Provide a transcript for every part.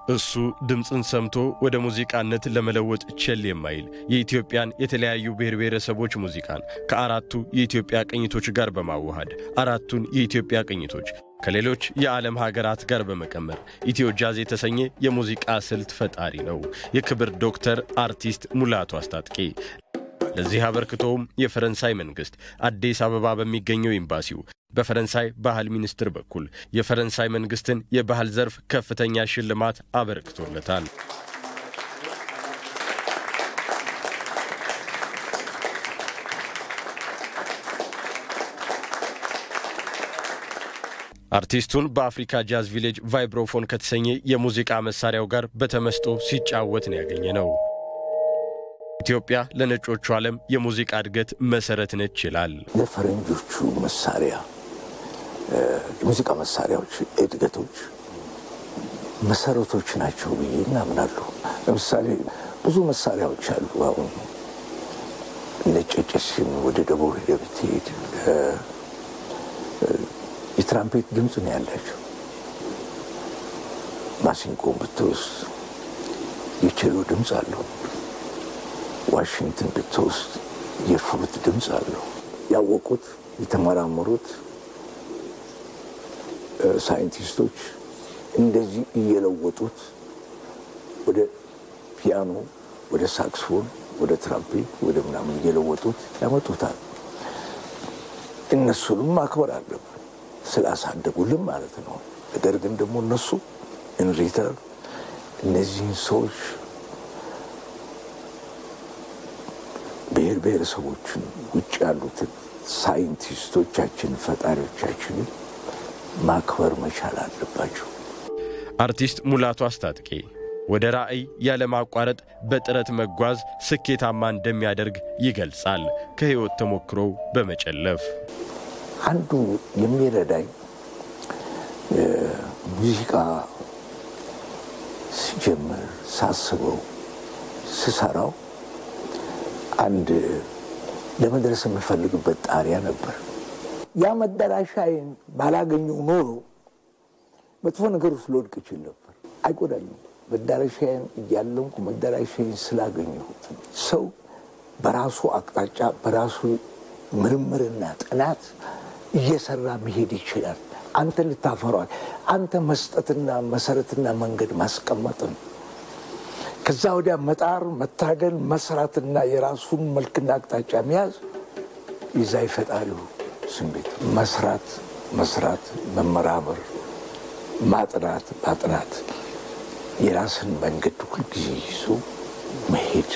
እሱ ድምፅን ሰምቶ ወደ ሙዚቃነት ለመለወጥ ቸል የማይል የኢትዮጵያን የተለያዩ ብሔር ብሔረሰቦች ሙዚቃን ከአራቱ የኢትዮጵያ ቅኝቶች ጋር በማዋሃድ አራቱን የኢትዮጵያ ቅኝቶች ከሌሎች የዓለም ሀገራት ጋር በመቀመር ኢትዮ ጃዝ የተሰኘ የሙዚቃ ስልት ፈጣሪ ነው። የክብር ዶክተር አርቲስት ሙላቱ አስታጥቄ ለዚህ አበርክቶውም የፈረንሳይ መንግሥት አዲስ አበባ በሚገኘው ኤምባሲው በፈረንሳይ ባህል ሚኒስትር በኩል የፈረንሳይ መንግሥትን የባህል ዘርፍ ከፍተኛ ሽልማት አበርክቶለታል። አርቲስቱን በአፍሪካ ጃዝ ቪሌጅ ቫይብሮፎን ከተሰኘ የሙዚቃ መሳሪያው ጋር በተመስጦ ሲጫወት ነው ያገኘ ነው። ኢትዮጵያ ለነጮቹ ዓለም የሙዚቃ እድገት መሰረት ነች ይላል። ለፈረንጆቹ መሳሪያ የሙዚቃ መሳሪያዎች እድገቶች መሰረቶች ናቸው ብዬ እናምናለሁ። ለምሳሌ ብዙ መሳሪያዎች አሉ። አሁን ነጨጭስን ወደ ደቡብ ሄደህ ብትሄድ የትራምፔት ድምፅ ነው ያላቸው። ማሲንቆን ብትወስድ የቼሎ ድምፅ አለው። ዋሽንግተን ብትወስድ የፍሉት ድምፅ አለው። ያወቁት የተመራመሩት ሳይንቲስቶች እንደዚህ እየለወጡት ወደ ፒያኖ፣ ወደ ሳክስፎን፣ ወደ ትራምፔት፣ ወደ ምናምን እየለወጡት ያመጡታል። እነሱንም ማክበር አለብን ስላሳደጉልን ማለት ነው። ነገር ግን ደግሞ እነሱ ኢንሪተርን እነዚህን ሰዎች ብሔር ብሔረሰቦችን ውጭ ያሉትን ሳይንቲስቶቻችን ፈጣሪዎቻችንን ማክበር መቻል አለባቸው። አርቲስት ሙላቱ አስታጥቄ ወደ ራዕይ ያለማቋረጥ በጥረት መጓዝ ስኬታማ እንደሚያደርግ ይገልጻል። ከሕይወት ተሞክሮው በመጨለፍ አንዱ የሚረዳኝ ሙዚቃ ሲጀምር ሳስበው ስሰራው አንድ ለመድረስ የምፈልግበት ጣሪያ ነበር። ያ መዳረሻዬን ባላገኘው ኖሮ መጥፎ ነገር ውስጥ ልወድቅ እችል ነበር። አይጎዳኝም። መዳረሻዬን እያለምኩ መዳረሻዬን ስላገኘሁት ሰው በራሱ አቅጣጫ በራሱ ምርምርና ጥናት እየሰራ መሄድ ይችላል። አንተ ልታፈሯል። አንተ መስጠትና መሰረትና መንገድ ማስቀመጥ ነው። ከዛ ወዲያ መጣር፣ መታገል፣ መስራትና የራሱን መልክና አቅጣጫ መያዝ የዛ የፈጣሪው ስሜት መስራት፣ መስራት፣ መመራመር፣ ማጥናት፣ ማጥናት የራስን መንገድ ሁልጊዜ ይዞ መሄድ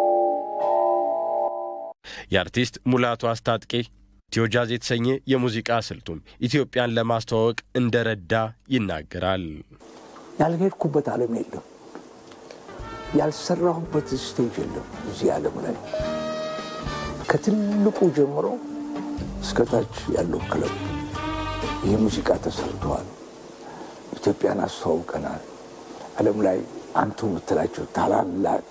የአርቲስት ሙላቱ አስታጥቄ ኢትዮ ጃዝ የተሰኘ የሙዚቃ ስልቱም ኢትዮጵያን ለማስተዋወቅ እንደረዳ ይናገራል። ያልሄድኩበት ዓለም የለም፣ ያልሰራሁበት ስቴጅ የለም። እዚህ ዓለም ላይ ከትልቁ ጀምሮ እስከታች ያለው ክለብ ይህ ሙዚቃ ተሰርተዋል። ኢትዮጵያን አስተዋውቀናል። ዓለም ላይ አንቱ የምትላቸው ታላላቅ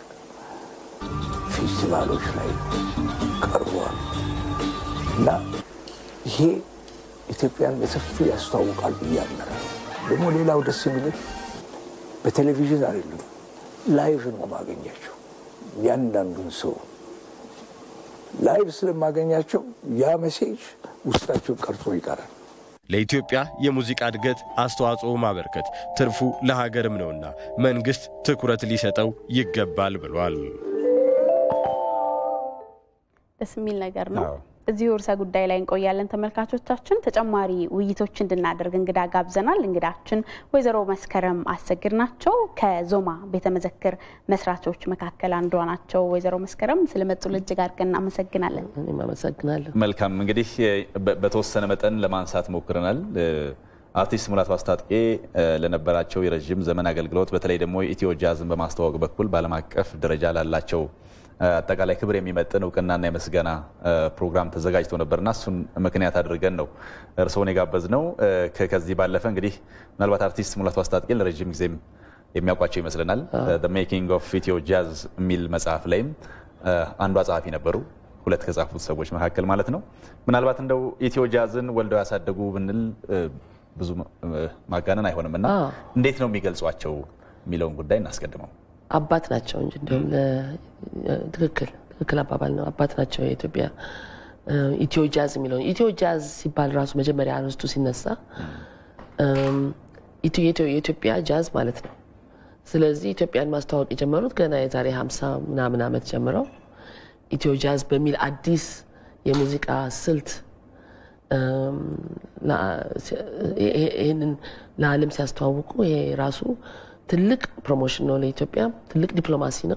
ፌስቲቫሎች ላይ ቀርበዋል እና ይሄ ኢትዮጵያን በሰፊው ያስተዋውቃል ብዬ አምናለሁ። ደግሞ ሌላው ደስ የሚልህ በቴሌቪዥን አይደለም ላይቭ ነው ማገኛቸው። ያንዳንዱን ሰው ላይቭ ስለማገኛቸው ያ መሴጅ ውስጣቸው ቀርጾ ይቀራል። ለኢትዮጵያ የሙዚቃ እድገት አስተዋጽኦ ማበርከት ትርፉ ለሀገርም ነውና መንግሥት ትኩረት ሊሰጠው ይገባል ብሏል። ደስ የሚል ነገር ነው። እዚሁ ርዕሰ ጉዳይ ላይ እንቆያለን። ተመልካቾቻችን ተጨማሪ ውይይቶች እንድናደርግ እንግዳ ጋብዘናል። እንግዳችን ወይዘሮ መስከረም አሰግድ ናቸው። ከዞማ ቤተ መዘክር መስራቾች መካከል አንዷ ናቸው። ወይዘሮ መስከረም ስለመጡ እጅግ አድርገን እናመሰግናለን። እኔም አመሰግናለሁ። መልካም እንግዲህ በተወሰነ መጠን ለማንሳት ሞክረናል። አርቲስት ሙላቱ አስታጥቄ ለነበራቸው የረዥም ዘመን አገልግሎት በተለይ ደግሞ ኢትዮ ጃዝን በማስተዋወቅ በኩል በዓለም አቀፍ ደረጃ ላላቸው አጠቃላይ ክብር የሚመጥን እውቅናና የምስጋና ፕሮግራም ተዘጋጅቶ ነበርና እሱን ምክንያት አድርገን ነው እርስዎን የጋበዝ ነው። ከዚህ ባለፈ እንግዲህ ምናልባት አርቲስት ሙላቱ አስታጥቄ ለረዥም ጊዜም የሚያውቋቸው ይመስለናል። ሜኪንግ ኦፍ ኢትዮ ጃዝ የሚል መጽሐፍ ላይም አንዷ ጸሐፊ ነበሩ። ሁለት ከጻፉት ሰዎች መካከል ማለት ነው። ምናልባት እንደው ኢትዮ ጃዝን ወልደው ያሳደጉ ብንል ብዙ ማጋነን አይሆንም እና እንዴት ነው የሚገልጿቸው? የሚለውን ጉዳይ እናስቀድመው። አባት ናቸው እንጂ እንዲሁም ትክክል ትክክል አባባል ነው። አባት ናቸው የኢትዮጵያ ኢትዮ ጃዝ የሚለውን ኢትዮ ጃዝ ሲባል ራሱ መጀመሪያ አርዕስቱ ሲነሳ የኢትዮጵያ ጃዝ ማለት ነው። ስለዚህ ኢትዮጵያን ማስተዋወቅ የጀመሩት ገና የዛሬ ሀምሳ ምናምን ዓመት ጀምረው ኢትዮ ጃዝ በሚል አዲስ የሙዚቃ ስልት ይህንን ለዓለም ሲያስተዋውቁ ይሄ ራሱ ትልቅ ፕሮሞሽን ነው ለኢትዮጵያ፣ ትልቅ ዲፕሎማሲ ነው።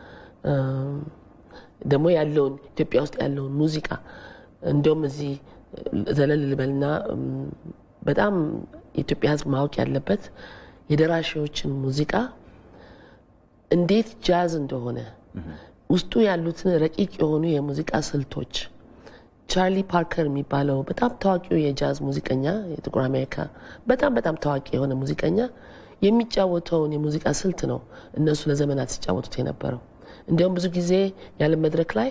ደግሞ ያለውን ኢትዮጵያ ውስጥ ያለውን ሙዚቃ እንዲሁም እዚህ ዘለል ልበልና በጣም የኢትዮጵያ ሕዝብ ማወቅ ያለበት የደራሺዎችን ሙዚቃ እንዴት ጃዝ እንደሆነ ውስጡ ያሉትን ረቂቅ የሆኑ የሙዚቃ ስልቶች ቻርሊ ፓርከር የሚባለው በጣም ታዋቂው የጃዝ ሙዚቀኛ የጥቁር አሜሪካ በጣም በጣም ታዋቂ የሆነ ሙዚቀኛ የሚጫወተውን የሙዚቃ ስልት ነው እነሱ ለዘመናት ሲጫወቱት የነበረው። እንዲያውም ብዙ ጊዜ ያለ መድረክ ላይ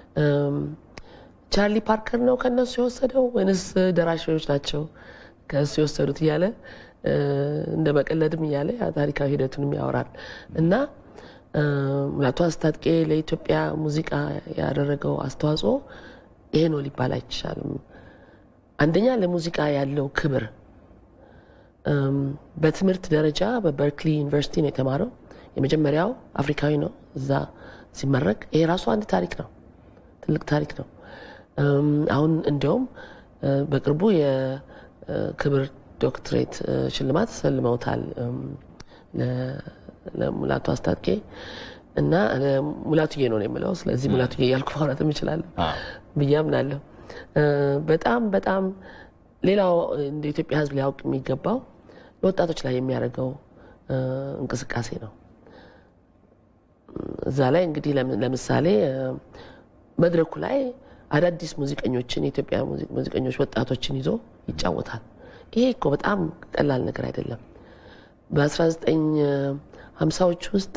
ቻርሊ ፓርከር ነው ከነሱ የወሰደው ወይንስ ደራሺዎች ናቸው ከእሱ የወሰዱት እያለ እንደ መቀለድም እያለ ታሪካዊ ሂደቱንም ያወራል እና ሙላቱ አስታጥቄ ለኢትዮጵያ ሙዚቃ ያደረገው አስተዋጽኦ ይሄ ነው ሊባል አይቻልም። አንደኛ ለሙዚቃ ያለው ክብር በትምህርት ደረጃ በበርክሊ ዩኒቨርሲቲ ነው የተማረው። የመጀመሪያው አፍሪካዊ ነው እዛ ሲመረቅ። ይሄ ራሱ አንድ ታሪክ ነው፣ ትልቅ ታሪክ ነው። አሁን እንዲያውም በቅርቡ የክብር ዶክትሬት ሽልማት ሰልመውታል ለሙላቱ አስታጥቄ እና ሙላቱዬ ነው የምለው። ስለዚህ ሙላቱዬ እያልኩ ማውራት እችላለሁ ብዬ አምናለሁ። በጣም በጣም ሌላው እንደ ኢትዮጵያ ሕዝብ ሊያውቅ የሚገባው ለወጣቶች ላይ የሚያደርገው እንቅስቃሴ ነው። እዛ ላይ እንግዲህ ለምሳሌ መድረኩ ላይ አዳዲስ ሙዚቀኞችን የኢትዮጵያ ሙዚቀኞች ወጣቶችን ይዞ ይጫወታል። ይሄ እኮ በጣም ቀላል ነገር አይደለም። በ1950ዎች ውስጥ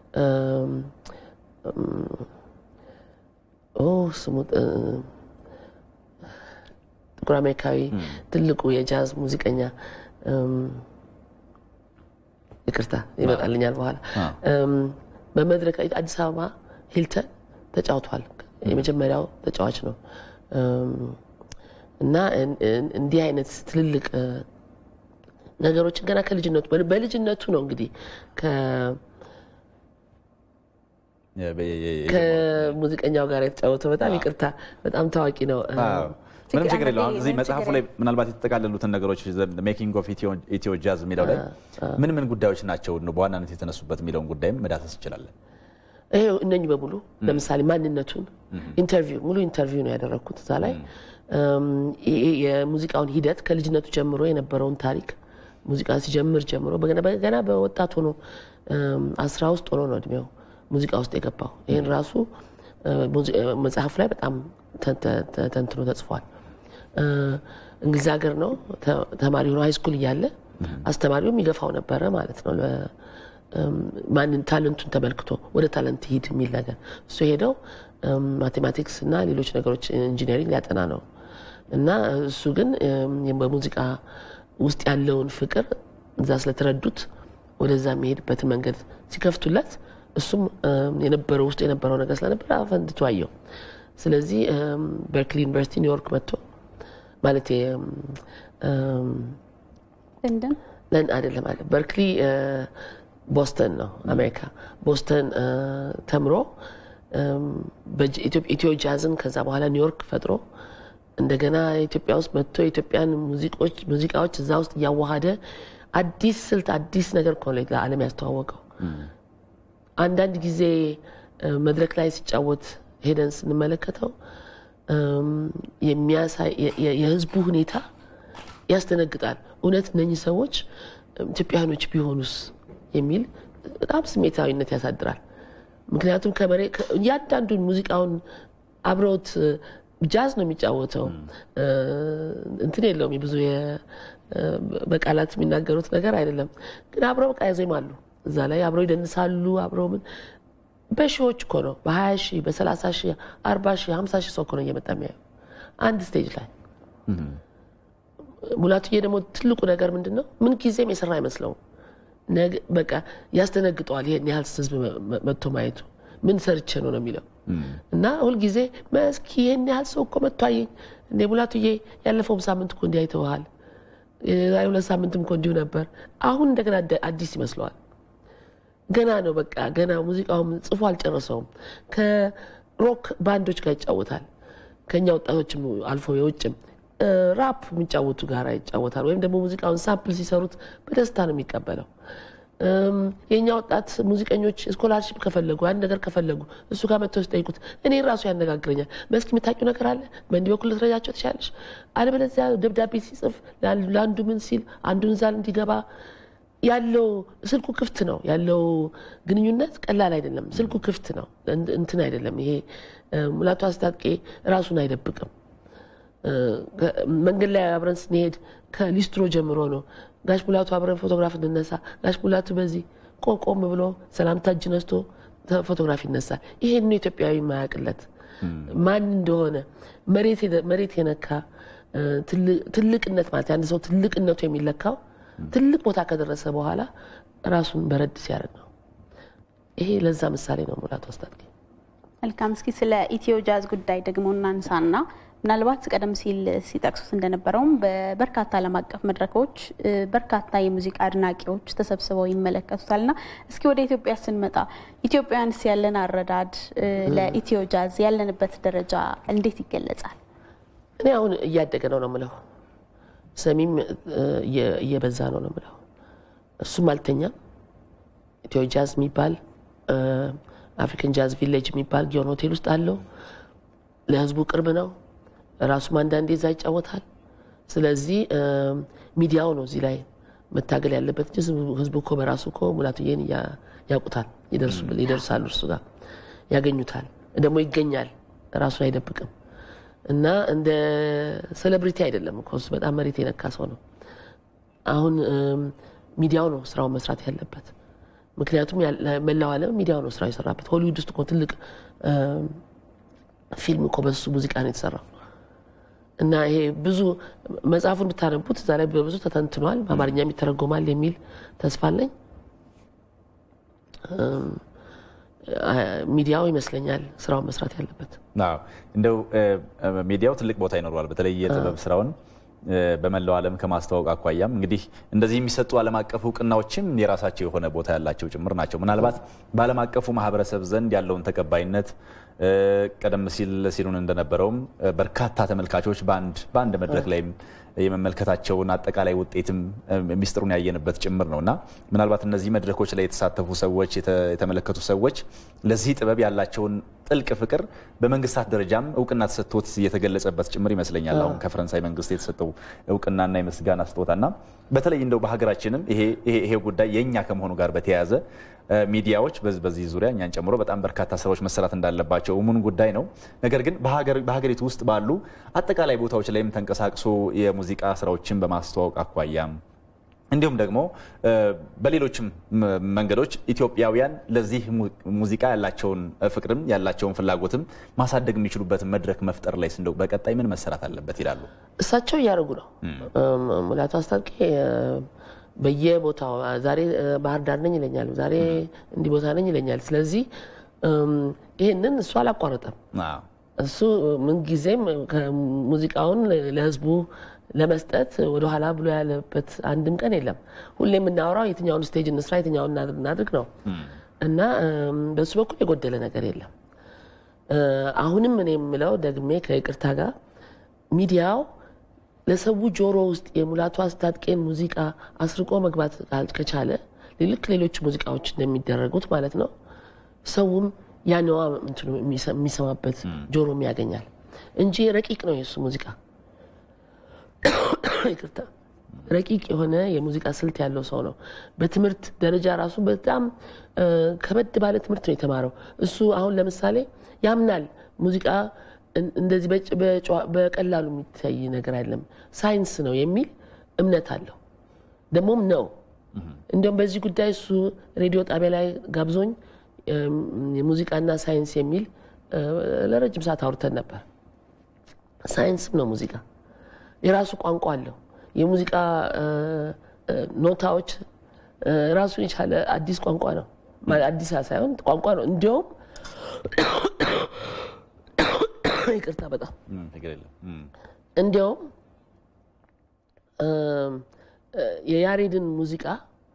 ስሙ ጥቁር አሜሪካዊ ትልቁ የጃዝ ሙዚቀኛ ይቅርታ ይመጣልኛል በኋላ በመድረክ አዲስ አበባ ሂልተን ተጫውቷል። የመጀመሪያው ተጫዋች ነው እና እንዲህ አይነት ትልልቅ ነገሮችን ገና ከልጅነቱ በልጅነቱ ነው እንግዲህ ከሙዚቀኛው ጋር የተጫወተው በጣም ይቅርታ፣ በጣም ታዋቂ ነው። ምንም ችግር የለው። አሁን እዚህ መጽሐፉ ላይ ምናልባት የተጠቃለሉትን ነገሮች ሜኪንግ ኦፍ ኢትዮ ጃዝ የሚለው ላይ ምን ምን ጉዳዮች ናቸው በዋናነት የተነሱበት የሚለውን ጉዳይም መዳሰስ እንችላለን። ይሄ እነኚህ በሙሉ ለምሳሌ ማንነቱን ኢንተርቪው ሙሉ ኢንተርቪው ነው ያደረግኩት እዛ ላይ የሙዚቃውን ሂደት ከልጅነቱ ጀምሮ የነበረውን ታሪክ ሙዚቃ ሲጀምር ጀምሮ ገና በወጣት ሆኖ አስራ ውስጥ ሆኖ ነው እድሜው ሙዚቃ ውስጥ የገባው። ይህን ራሱ መጽሐፉ ላይ በጣም ተንትኖ ተጽፏል። እንግሊዝ ሀገር ነው ተማሪ ሆኖ ሃይስኩል እያለ አስተማሪውም ይገፋው ነበረ ማለት ነው። ማንን ታለንቱን ተመልክቶ ወደ ታለንት ሂድ የሚል ነገር እሱ ሄደው ማቴማቲክስ እና ሌሎች ነገሮች ኢንጂነሪንግ ሊያጠና ነው እና እሱ ግን በሙዚቃ ውስጥ ያለውን ፍቅር እዛ ስለተረዱት ወደዛ የሚሄድበትን መንገድ ሲከፍቱለት እሱም የነበረው ውስጥ የነበረው ነገር ስለነበረ አፈንድቶ አየው። ስለዚህ በርክሊ ዩኒቨርሲቲ ኒውዮርክ መጥቶ ማለት ለንደን አይደለም አለ በርክሊ ቦስተን ነው አሜሪካ። ቦስተን ተምሮ ኢትዮ ጃዝን ከዛ በኋላ ኒውዮርክ ፈጥሮ እንደገና ኢትዮጵያ ውስጥ መጥቶ የኢትዮጵያን ሙዚቃዎች እዛ ውስጥ እያዋሃደ አዲስ ስልት አዲስ ነገር እኮ ነው ለዓለም ያስተዋወቀው። አንዳንድ ጊዜ መድረክ ላይ ሲጫወት ሄደን ስንመለከተው የህዝቡ ሁኔታ ያስደነግጣል። እውነት እነኚህ ሰዎች ኢትዮጵያውያኖች ቢሆኑስ የሚል በጣም ስሜታዊነት ያሳድራል። ምክንያቱም ከመሬ እያንዳንዱን ሙዚቃውን አብረውት ጃዝ ነው የሚጫወተው። እንትን የለውም ብዙ በቃላት የሚናገሩት ነገር አይደለም፣ ግን አብረው በቃ ያዜማሉ። እዛ ላይ አብረው ይደንሳሉ። አብረው ምን በሺዎች እኮ ነው በ20 ሺህ በ30 ሺህ 40 ሺህ 50 ሺህ ሰው እኮ ነው እየመጣ የሚያዩ አንድ ስቴጅ ላይ። ሙላቱዬ ደግሞ ትልቁ ነገር ምንድን ነው? ምን ጊዜም የሰራ አይመስለውም። በቃ ያስደነግጠዋል። ይሄን ያህል ህዝብ መጥቶ ማየቱ ምን ሰርቼ ነው ነው የሚለው እና ሁልጊዜ መስኪ ይህን ያህል ሰው እኮ መጥቶ አየኝ እንዴ ሙላቱዬ፣ ያለፈውም ሳምንት እኮ እንዲህ አይተውሃል፣ የዛሬ ሁለት ሳምንትም እኮ እንዲሁ ነበር። አሁን እንደገና አዲስ ይመስለዋል። ገና ነው በቃ ገና ሙዚቃውም ጽፎ አልጨረሰውም። ከሮክ ባንዶች ጋር ይጫወታል። ከእኛ ወጣቶችም አልፎ የውጭም ራፕ የሚጫወቱ ጋር ይጫወታል። ወይም ደግሞ ሙዚቃውን ሳምፕል ሲሰሩት በደስታ ነው የሚቀበለው። የእኛ ወጣት ሙዚቀኞች ስኮላርሽፕ ከፈለጉ አንድ ነገር ከፈለጉ እሱ ጋር መጥተው ሲጠይቁት እኔ ራሱ ያነጋግረኛል። መስኪ የምታውቂው ነገር አለ በእንዲህ በኩል ልትረጃቸው ትችላለሽ። አለበለዚያ ደብዳቤ ሲጽፍ ለአንዱ ምን ሲል አንዱን ዛል እንዲገባ ያለው ስልኩ ክፍት ነው ያለው ግንኙነት ቀላል አይደለም። ስልኩ ክፍት ነው እንትን አይደለም። ይሄ ሙላቱ አስታጥቄ ራሱን አይደብቅም። መንገድ ላይ አብረን ስንሄድ ከሊስትሮ ጀምሮ ነው ጋሽ ሙላቱ አብረን ፎቶግራፍ እንነሳ፣ ጋሽ ሙላቱ በዚህ ቆም ብሎ ሰላምታ እጅ ነስቶ ፎቶግራፍ ይነሳል። ይሄን ነው ኢትዮጵያዊ የማያውቅለት ማን እንደሆነ መሬት የነካ ትልቅነት ማለት አንድ ሰው ትልቅነቱ የሚለካው ትልቅ ቦታ ከደረሰ በኋላ ራሱን በረድ ሲያደርግ ነው። ይሄ ለዛ ምሳሌ ነው ሙላቱ አስታጥቄ። መልካም። እስኪ ስለ ኢትዮ ጃዝ ጉዳይ ደግሞ እናንሳና ምናልባት ቀደም ሲል ሲጠቅሱት እንደነበረውም በበርካታ ዓለም አቀፍ መድረኮች በርካታ የሙዚቃ አድናቂዎች ተሰብስበው ይመለከቱታልና እስኪ ወደ ኢትዮጵያ ስንመጣ ኢትዮጵያውያንስ ያለን አረዳድ ለኢትዮ ጃዝ ያለንበት ደረጃ እንዴት ይገለጻል? እኔ አሁን እያደገ ነው ነው ምለው፣ ሰሚም እየበዛ ነው ነው ምለው። እሱም አልተኛም። ኢትዮ ጃዝ የሚባል አፍሪካን ጃዝ ቪሌጅ የሚባል ጊዮን ሆቴል ውስጥ አለው። ለህዝቡ ቅርብ ነው። ራሱም አንዳንዴ እዛ ይጫወታል። ስለዚህ ሚዲያው ነው እዚህ ላይ መታገል ያለበት እንጂ ህዝቡ እኮ በራሱ እኮ ሙላቱዬን ያውቁታል፣ ይደርሳሉ፣ እርሱ ጋር ያገኙታል፣ ደግሞ ይገኛል፣ ራሱን አይደብቅም። እና እንደ ሴሌብሪቲ አይደለም እኮ እሱ በጣም መሬት የነካ ሰው ነው። አሁን ሚዲያው ነው ስራውን መስራት ያለበት። ምክንያቱም መላው ዓለም ሚዲያው ነው ስራው የሰራበት። ሆሊውድ ውስጥ እኮ ትልቅ ፊልም እኮ በሱ ሙዚቃ ነው የተሰራው። እና ይሄ ብዙ መጽሐፉን ብታነቡት እዛ ላይ በብዙ ተተንትኗል፣ በአማርኛም ይተረጎማል የሚል ተስፋ አለኝ። ሚዲያው ይመስለኛል ስራውን መስራት ያለበት። እንደው ሚዲያው ትልቅ ቦታ ይኖረዋል። በተለይ የጥበብ ስራውን በመላው ዓለም ከማስተዋወቅ አኳያም እንግዲህ እንደዚህ የሚሰጡ ዓለም አቀፍ እውቅናዎችም የራሳቸው የሆነ ቦታ ያላቸው ጭምር ናቸው። ምናልባት በዓለም አቀፉ ማህበረሰብ ዘንድ ያለውን ተቀባይነት ቀደም ሲል ሲሉን እንደነበረውም በርካታ ተመልካቾች በአንድ መድረክ ላይም የመመልከታቸውን አጠቃላይ ውጤትም ሚስጥሩን ያየንበት ጭምር ነው እና ምናልባት እነዚህ መድረኮች ላይ የተሳተፉ ሰዎች የተመለከቱ ሰዎች ለዚህ ጥበብ ያላቸውን ጥልቅ ፍቅር በመንግስታት ደረጃም እውቅና ተሰጥቶት እየተገለጸበት ጭምር ይመስለኛል። አሁን ከፈረንሳይ መንግስት የተሰጠው እውቅናና የምስጋና ስጦታና በተለይ እንደው በሀገራችንም ይሄ ጉዳይ የእኛ ከመሆኑ ጋር በተያያዘ ሚዲያዎች በዚህ ዙሪያ እኛን ጨምሮ በጣም በርካታ ስራዎች መሰራት እንዳለባቸው እሙን ጉዳይ ነው። ነገር ግን በሀገሪቱ ውስጥ ባሉ አጠቃላይ ቦታዎች ላይም ተንቀሳቅሶ የሙዚቃ ስራዎችን በማስተዋወቅ አኳያም እንዲሁም ደግሞ በሌሎችም መንገዶች ኢትዮጵያውያን ለዚህ ሙዚቃ ያላቸውን ፍቅርም ያላቸውን ፍላጎትም ማሳደግ የሚችሉበትን መድረክ መፍጠር ላይ እንደው በቀጣይ ምን መሰራት አለበት ይላሉ? እሳቸው እያደረጉ ነው። ሙላቱ አስታጥቄ በየቦታው ዛሬ ባህር ዳር ነኝ ይለኛል፣ ዛሬ እንዲህ ቦታ ነኝ ይለኛል። ስለዚህ ይህንን እሱ አላቋረጠም። እሱ ምንጊዜም ሙዚቃውን ለህዝቡ ለመስጠት ወደኋላ ብሎ ያለበት አንድም ቀን የለም። ሁሌ የምናወራው የትኛውን ስቴጅ እንስራ፣ የትኛውን እናድርግ ነው እና በሱ በኩል የጎደለ ነገር የለም። አሁንም እኔ የምለው ደግሜ ከይቅርታ ጋር ሚዲያው ለሰው ጆሮ ውስጥ የሙላቱ አስታጥቄን ሙዚቃ አስርቆ መግባት ከቻለ ልክ ሌሎች ሙዚቃዎች እንደሚደረጉት ማለት ነው ሰውም ያነዋ የሚሰማበት ጆሮም ያገኛል እንጂ ረቂቅ ነው የእሱ ሙዚቃ ይቅርታ ረቂቅ የሆነ የሙዚቃ ስልት ያለው ሰው ነው። በትምህርት ደረጃ ራሱ በጣም ከበድ ባለ ትምህርት ነው የተማረው። እሱ አሁን ለምሳሌ ያምናል ሙዚቃ እንደዚህ በቀላሉ የሚታይ ነገር አይደለም፣ ሳይንስ ነው የሚል እምነት አለው። ደግሞም ነው። እንዲሁም በዚህ ጉዳይ እሱ ሬዲዮ ጣቢያ ላይ ጋብዞኝ የሙዚቃና ሳይንስ የሚል ለረጅም ሰዓት አውርተን ነበር። ሳይንስም ነው ሙዚቃ የራሱ ቋንቋ አለው። የሙዚቃ ኖታዎች ራሱን የቻለ አዲስ ቋንቋ ነው። አዲስ ሳይሆን ቋንቋ ነው። እንዲያውም ይቅርታ በጣም እንዲያውም የያሬድን ሙዚቃ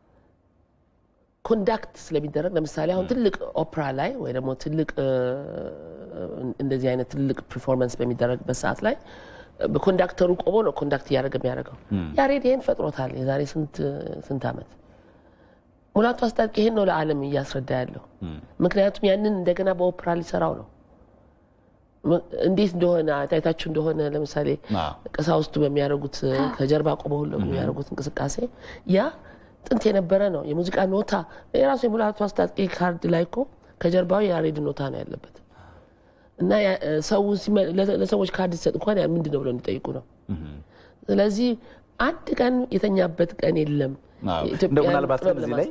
ኮንዳክት ስለሚደረግ ለምሳሌ አሁን ትልቅ ኦፕራ ላይ ወይ ደግሞ ትልቅ እንደዚህ አይነት ትልቅ ፐርፎርማንስ በሚደረግበት ሰዓት ላይ በኮንዳክተሩ ቆሞ ነው ኮንዳክት እያደረገ የሚያደርገው። ያሬድ ይህን ፈጥሮታል የዛሬ ስንት ዓመት። ሙላቱ አስታጥቄ ይህን ነው ለዓለም እያስረዳ ያለው። ምክንያቱም ያንን እንደገና በኦፕራ ሊሰራው ነው። እንዴት እንደሆነ አይታችሁ እንደሆነ ለምሳሌ ቀሳውስቱ በሚያደርጉት ከጀርባ ቆመው የሚያደርጉት እንቅስቃሴ ያ ጥንት የነበረ ነው። የሙዚቃ ኖታ የራሱ የሙላቱ አስታጥቄ ካርድ ላይ እኮ ከጀርባው የያሬድ ኖታ ነው ያለበት እና ሰው ለሰዎች ካርድ ሲሰጥ እንኳን ምንድን ነው ብለው እንዲጠይቁ ነው። ስለዚህ አንድ ቀን የተኛበት ቀን የለም። እንደው ምናልባት እዚህ ላይ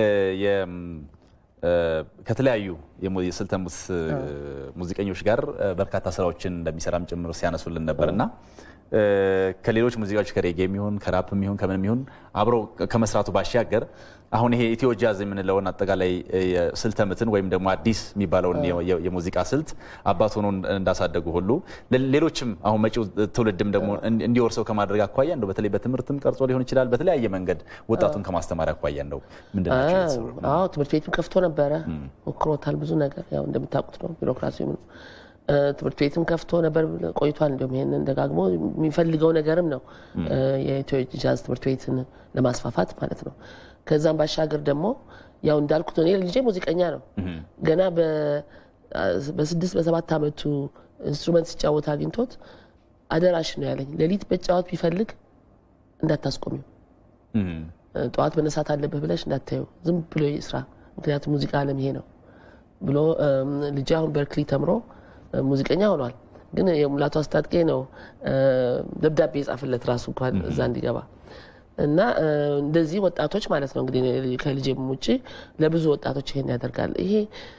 ከተለያዩ የስልተ ሙዚቀኞች ጋር በርካታ ስራዎችን እንደሚሰራም ጭምር ሲያነሱልን ነበር እና ከሌሎች ሙዚቃዎች ከሬጌ የሚሆን ከራፕ የሚሆን ከምን የሚሆን አብረው ከመስራቱ ባሻገር አሁን ይሄ ኢትዮ ጃዝ የምንለውን አጠቃላይ ስልተ ምትን ወይም ደግሞ አዲስ የሚባለውን የሙዚቃ ስልት አባት ሆኖ እንዳሳደጉ ሁሉ ሌሎችም አሁን መጪው ትውልድም ደግሞ እንዲወርሰው ከማድረግ አኳያ እንደው በተለይ በትምህርትም ቀርጾ ሊሆን ይችላል። በተለያየ መንገድ ወጣቱን ከማስተማር አኳያ እንደው ምንድን ናቸው? አዎ ትምህርት ቤትም ከፍቶ ነበረ፣ ሞክሮታል። ብዙ ነገር ያው እንደምታውቁት ነው ቢሮክራሲ ትምህርት ቤትም ከፍቶ ነበር ቆይቷል። እንዲሁም ይህንን ደጋግሞ የሚፈልገው ነገርም ነው የኢትዮ ጃዝ ትምህርት ቤትን ለማስፋፋት ማለት ነው። ከዛም ባሻገር ደግሞ ያው እንዳልኩት እኔ ልጄ ሙዚቀኛ ነው። ገና በስድስት በሰባት ዓመቱ ኢንስትሩመንት ሲጫወት አግኝቶት አደራሽ ነው ያለኝ። ሌሊት መጫወት ቢፈልግ እንዳታስቆሚው፣ ጠዋት መነሳት አለብህ ብለሽ እንዳታዩ፣ ዝም ብሎ ስራ፣ ምክንያቱም ሙዚቃ ዓለም ይሄ ነው ብሎ ልጄ አሁን በርክሊ ተምሮ ሙዚቀኛ ሆኗል። ግን የሙላቱ አስታጥቄ ነው ደብዳቤ የጻፍለት ራሱ እንኳን እዛ እንዲገባ እና እንደዚህ ወጣቶች ማለት ነው እንግዲህ ከልጄም ውጭ ለብዙ ወጣቶች ይሄን ያደርጋል። ይሄ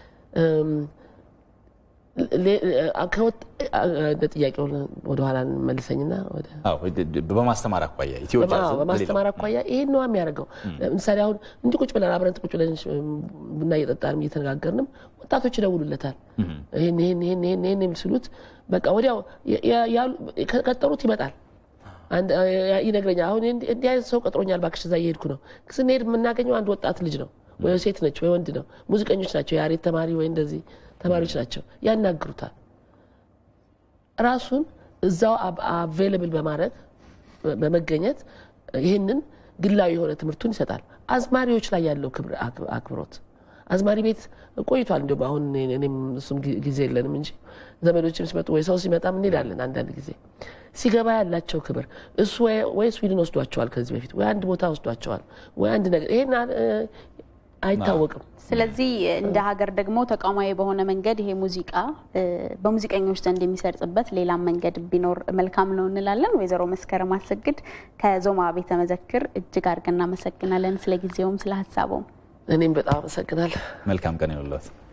ጥያቄውን ወደኋላ መልሰኝና በማስተማር አኳያ ኢትዮ ጃዝ በማስተማር አኳያ ይሄን ነው የሚያደርገው። ለምሳሌ አሁን እንዲህ ቁጭ ብለን አብረን ቁጭ ብለን ቡና እየጠጣንም እየተነጋገርንም ወጣቶች ይደውሉለታል። ይሄን ይሄን ይሄን ይሄን ይሄን የሚስሉት በቃ ወዲያው ከቀጠሩት ይመጣል ይነግረኛል። አሁን እንዲህ አይነት ሰው ቀጥሮኛል፣ እባክሽ እዛ እየሄድኩ ነው። ስንሄድ የምናገኘው አንድ ወጣት ልጅ ነው፣ ወይ ሴት ነች፣ ወይ ወንድ ነው። ሙዚቀኞች ናቸው፣ የያሬድ ተማሪ ወይ እንደዚህ ተማሪዎች ናቸው። ያናግሩታል። ራሱን እዛው አቬይለብል በማድረግ በመገኘት ይህንን ግላዊ የሆነ ትምህርቱን ይሰጣል። አዝማሪዎች ላይ ያለው አክብሮት አዝማሪ ቤት ቆይቷል። እንዲሁም አሁን እኔም እሱም ጊዜ የለንም እንጂ ዘመዶችም ሲመጡ ወይ ሰው ሲመጣም እንሄዳለን። አንዳንድ ጊዜ ሲገባ ያላቸው ክብር እሱ ወይ ስዊድን ወስዷቸዋል ከዚህ በፊት ወይ አንድ ቦታ ወስዷቸዋል ወይ አንድ ነገር ይሄን አይታወቅም። ስለዚህ እንደ ሀገር ደግሞ ተቋማዊ በሆነ መንገድ ይሄ ሙዚቃ በሙዚቀኞች ዘንድ የሚሰርጽበት ሌላም መንገድ ቢኖር መልካም ነው እንላለን። ወይዘሮ መስከረም አሰግድ ከዞማ ቤተ መዘክር እጅግ አድርገን እናመሰግናለን። ስለ ጊዜውም ስለ ሀሳቡም እኔም በጣም አመሰግናለሁ። መልካም ቀን ይሁንልዎት።